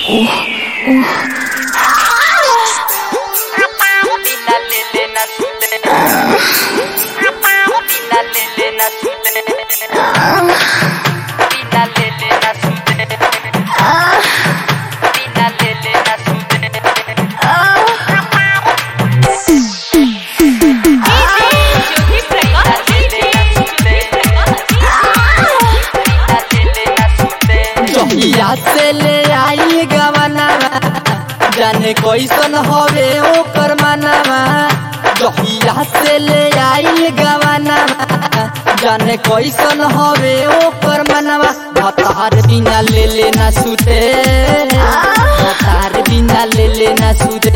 जहिया से ले आई गवनावा जाने कैसन हवे ओकर मनावा जहिया से ले आई गवनावा जाने कैसन हवे ओकर मनावा भतार बिना ले लेना सुते भतार बिना ले लेना सुते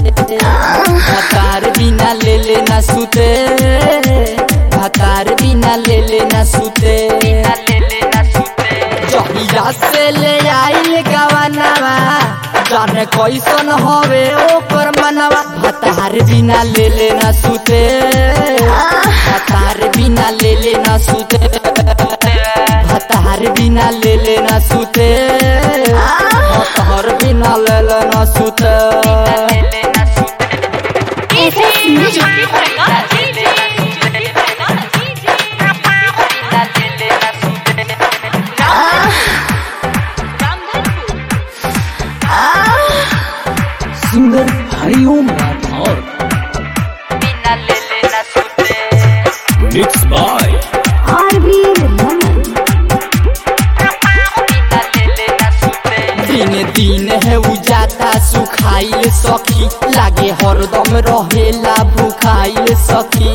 भतार बिना ले लेना सुते भतार बिना ले लेना सुते जहिया से ले आइल गवनावा जाने कैसन हवे ओकर मनवा भतार बिना ले लेना सुते भतार बिना ले लेना सुते भतार बिना ले लेना सुते भतार बिना ले लेना सुते Jyoti Prakash Jyoti Prakash singer Hariom Rathore mix by दिन दिन है उजाता सुखाइल सखी लागे हरदम रहेला भूखाइल सखी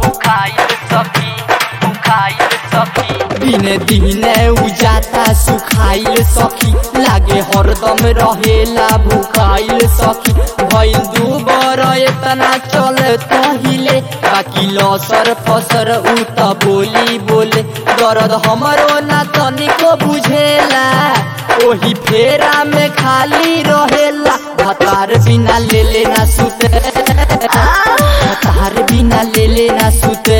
दिन दिन उजाता सुखाइल सखी लागे हरदम रहेला भूखाइल सखी भइल दू बर एतना चल तहिले बाकी लसर फसर उ त बोली बोले दर्द हमरो ना तनिको बुझेला ओही फेरा में खाली रहेला भतार बिना ले लेना सुते भतार बिना ले लेना सुते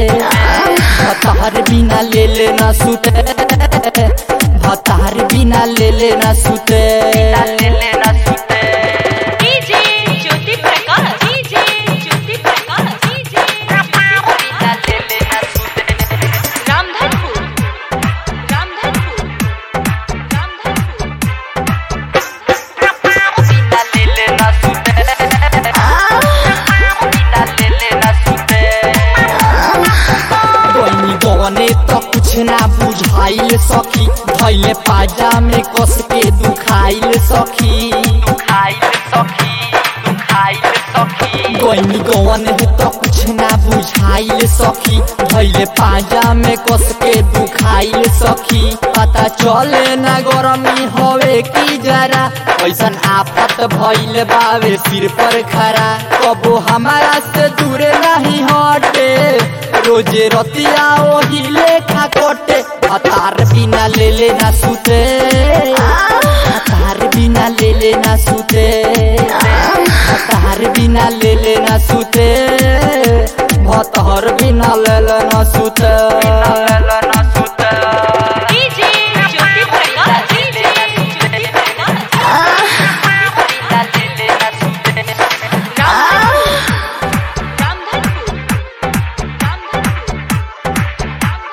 भतार बिना ले लेना सुते भतार बिना ले लेना सुते DJ Jyoti Prakash DJ Jyoti Prakash DJ Ramdhanpur Ramdhanpur Ramdhanpur बनी गने त कुछ ना बुझाइल सखी धैले पाजा में कस के दुखाइल सखी गनी गवन है त कुछ ना बुझाइल सखी धैले पाजा में कस के दुखाइल सखी पता चले ना गरमी हवे की जरा ऐसन आफत भइल बावे सिर पर खरा कबो हमारा से दूर नहीं हटे रोजे रतिया ओही लेखा कोटे हतार बिना ले लेना सुते हतार बिना ले लेना सुते हतार बिना ले लेना सुते भतहर बिना ले लेना सुते डीजे ज्योति प्रकाश डीजे ज्योति प्रकाश रामधनपुर रामधनपुर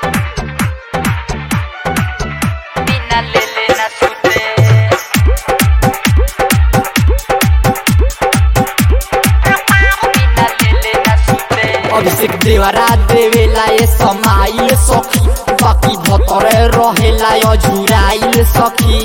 अभिषेक देवरा देवेला ये समाइल सखी बाकी भतरे रहेला अझुराइल सखी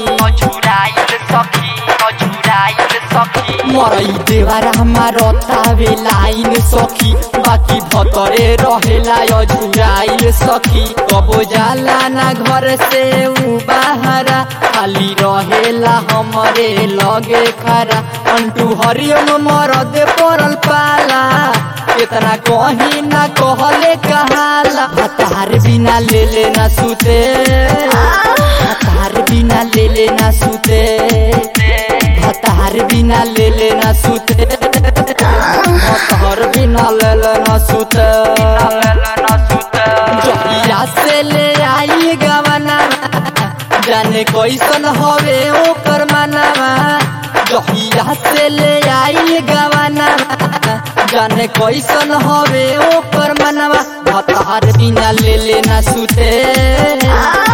मरई देवरा हमारो तावे लाइन सखी बाकी भतरे रहेला अझुराइल सखी कबो जाला ना घर से उ बाहरा खाली रहेला हमरे लगे खरा अंटू हरिओम मरद पड़ल पाला इतना कहीं ना कहले कहाला हतार बिना ले लेना सुते हतार बिना ले लेना सुते हतार बिना ले लेना सुते हतार बिना ले लेना सुते जहिया से ले आई गवना जाने कैसन हवे ओकर मनावा जाने कैसन हवे ओकर मनवा भतार बिना ले लेना सुते